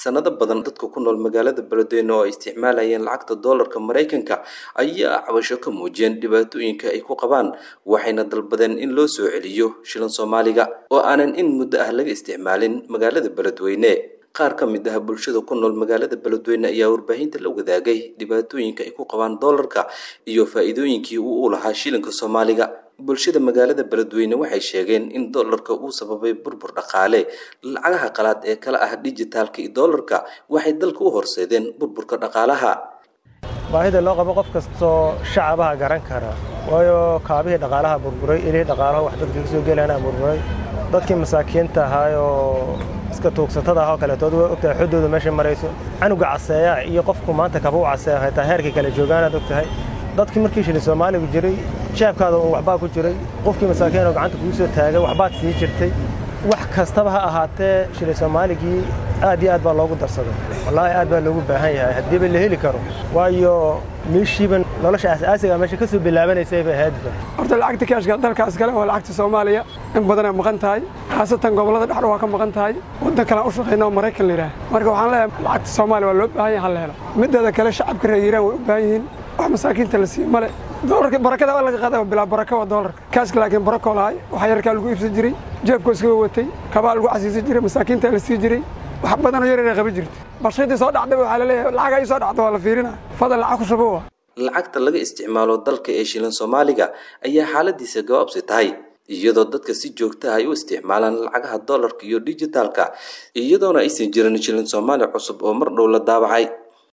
sanado badan dadka ku nool magaalada beledweyne oo ay isticmaalayeen lacagta doolarka maraykanka ayaa cabasho ka muujiyeen dhibaatooyinka ay ku qabaan waxayna dalbadeen in loo soo celiyo shilin soomaaliga oo aanan in muddo ah laga isticmaalin magaalada beledweyne qaar ka mid ah bulshada ku nool magaalada beledweyne ayaa warbaahinta la wadaagay dhibaatooyinka ay ku qabaan doolarka iyo faa'iidooyinkii uu u lahaa shilinka soomaaliga bulshada magaalada beledweyne waxay sheegeen in doolarka uu sababay burbur dhaqaale lacagaha qalaad ee kala ah dijitaalka iyo doolarka waxay dalka u horseedeen burburka dhaqaalaha baahida loo qabo qof kastoo shacabaha garan kara waayo kaabihii dhaqaalaha burburay ilihii dhaqaalaha wax dadka ka soo gelayana burburay dadkii masaakiinta ahaayoo iska tuugsatada ah oo kaleetood way ogtahay xoddooda meesha marayso canuga caseeya iyo qofku maanta kaba u caseeya haytaa heerkii kale joogaanaad ogtahay dadkii markii shilin soomaaligu jiray jeebkaada uun waxbaa ku jiray qofkii masaakiin oo gacanta kugu soo taagay waxbaad sii jirtay wax kastaba ha ahaatee shilin soomaaligii aad iyo aad baa loogu darsaday wallaahi aad baa loogu baahan yahay haddiiba la heli karo waayo meeshiiba nolosha asaasiga meesha ka soo bilaabanaysay bay ahaydba horta lacagta kaashka dalkaas kale waa lacagta soomaaliya in badanay maqan tahay khaasatan gobollada dhexda waa ka maqan tahay waddan kalean u shaqayna oo maraykan la yidhaah marka waxaan leeyahay lacagta soomaaliya waa loo baahan yahay hal helo mideeda kale shacabka reer yiiraan way u baahan yihiin wax masaakiinta la siiyo male doolarka barakada waa laga qaada bilaa baraka waa doolarka kaaska laakiin barakoo lahay waxa yarkaa lagu iibsan jiray jeebkoo iskaga watay kabaa lagu casiisan jiray masaakiinta la sii jiray wax badanoo yar inay qaban jirta barshadii soo dhacday waxaa laleeyahay lacagaa ii soo dhacda waa la fiirina fadal lacag ku shubo lacagta laga isticmaalo dalka ee shilin soomaaliga ayaa xaaladiisa gabaabsi tahay iyadoo dadka si joogta ay u isticmaalaan lacagaha doolarka iyo dijitaalka iyadoona aysan jirin shilin soomaali cusub oo mar dhow la daabacay